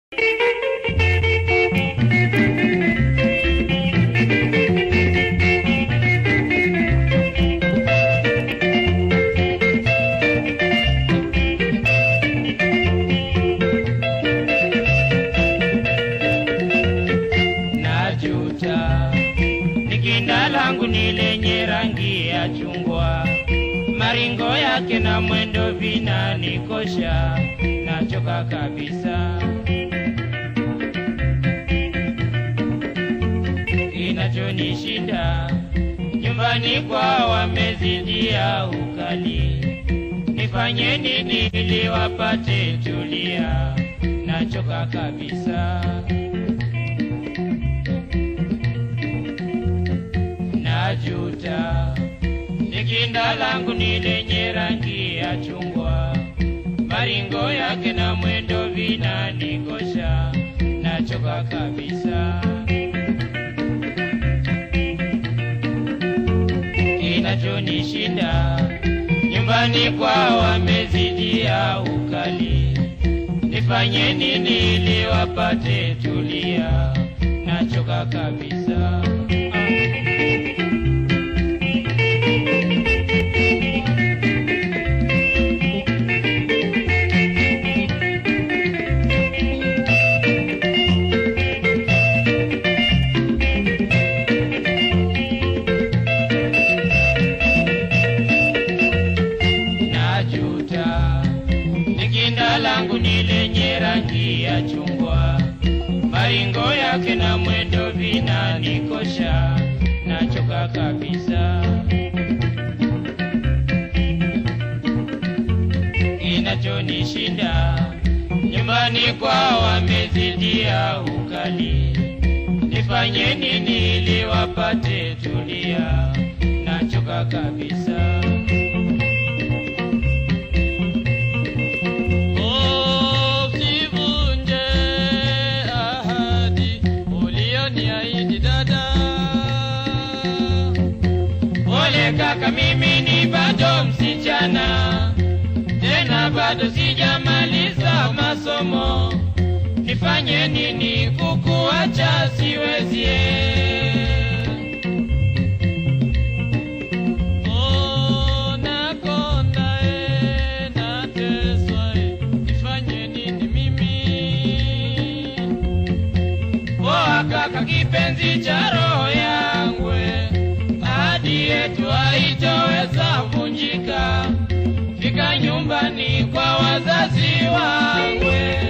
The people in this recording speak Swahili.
Najuta ni kinda langu ni lenye rangi ya chungwa, maringo yake na mwendo vinanikosha, nachoka kabisa. Kinachonishinda nyumbani kwa wamezidia ukali, nifanye nini ili wapate tulia? Nachoka kabisa. Najuta ni kinda langu ni lenye rangi ya chungwa, maringo yake na mwendo vinanikosha, nachoka kabisa. Kinachonishinda nyumbani kwa wamezidia ukali, nifanye nini ili wapate tulia? Nachoka kabisa. Najuta ni kinda langu ni lenye rangi ya chungwa, maringo yake na mwendo vinanikosha, nachoka kabisa. Kinachonishinda nyumbani kwa wamezidia ukali, nifanye nini ili wapate tulia? Nachoka kabisa. Usivunje ahadi ulioniahidi dada. Pole kaka, mimi ni bado msichana, tena bado sijamaliza masomo. Nifanye nini kukuacha siwezi? Oh, nakonda e, nateswa e, nifanye nini mimi? Poa kaka, kipenzi cha roho yangu, ahadi yetu haitoweza vunjika. Fika nyumbani kwa wazazi wangu.